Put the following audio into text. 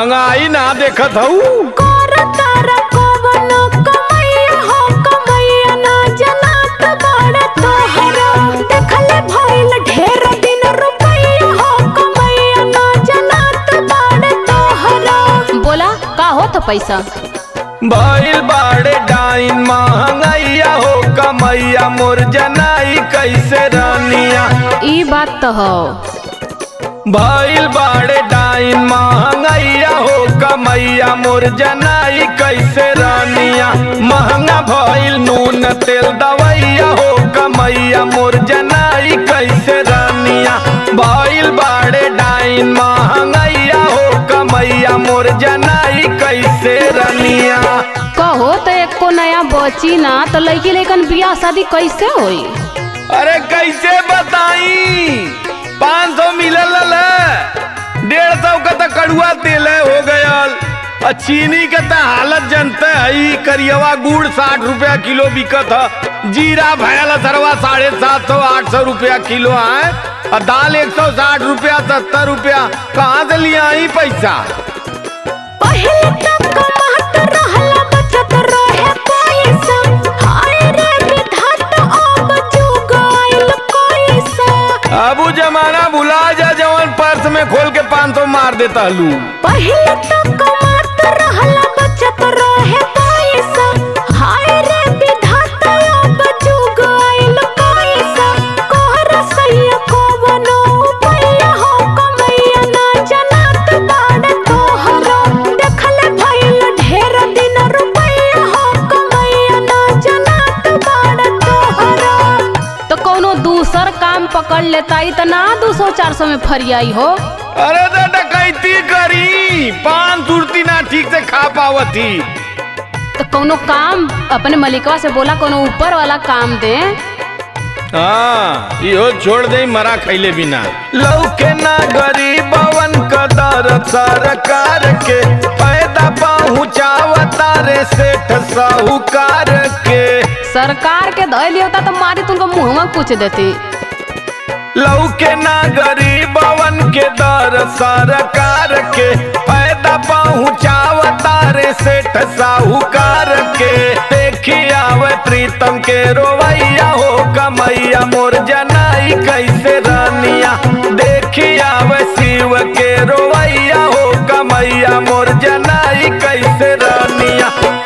महंगाई ना देखत हऊ कर तारा कवनो कमैया हो कमैया ना जनात बाड़े तोहरा देखले भइल ढेर दिन रुपैया हो कमैया ना जनात बाड़े तोहरा बोला का होत पैसा भइल बाड़े डाइन महंगैया हो कमैया मोर जनाई कैसे रानिया ई बात तो हो भइल बाड़े डाइन महंगैया हो कमैया मोर जनाई कैसे रानिया महंगा भइल नून तेल दवैया हो कमैया मोर जनाई कैसे रानिया भइल बाड़े डाइन महंगैया हो कमैया मोर जनाई कैसे रानिया कहो तो एको नया बची ना तो लड़की लेकिन बियाह शादी कैसे होई अरे कैसे बताई पाँच सौ मिलल डेढ़ सौ का तो कड़ुआ तेल है हो गयल और चीनी के तो हालत जनते है करियवा गुड़ साठ रुपया किलो बिकत है जीरा भयल सरवा साढ़े सात सौ आठ सौ रुपया किलो है और दाल एक सौ साठ रुपया सत्तर रुपया कहाँ से लिया ही पैसा पहिले तक कमात रहला बचत रहे पैसा हाय रे विधाता अब जुग आइल कैसा अब उ जमाना भुला जा जवन पर्स में खोल के पाँच सौ मार देता लू पहिले तक कमात रहला बचत रहे पैसा हाय रे विधाता अब जुग आइल कैसा कोहरा सैया कवनो पैया हो कमैया ना जनात बाड़े तोहरा देखले भइल ढेर दिन रुपैया हो कमैया ना जनात बाड़े तोहरा तो कोनो दूसर काम पकड़ लेता ई तो ना दो सौ चार सौ में फरियाई हो अरे तो डकैती करी पान तुरती ना ठीक से खा पावती तो कोनो काम अपने मलिकवा से बोला कोनो ऊपर वाला काम दे हाँ इहो छोड़ दे मरा खैले बिना लौके ना गरीबवन कदर सरकार के पैदा पहुँचावता रे सेठ साहूकार के सरकार के धैली होता तो मारी तुमको मुंह में कुछ देती लौके ना गरीबवन के दर सरकार के पैदा पहुँचावता रे सेठ साहूकार के देखी आवे प्रीतम के रोवैया हो कमैया मोर जनाई कैसे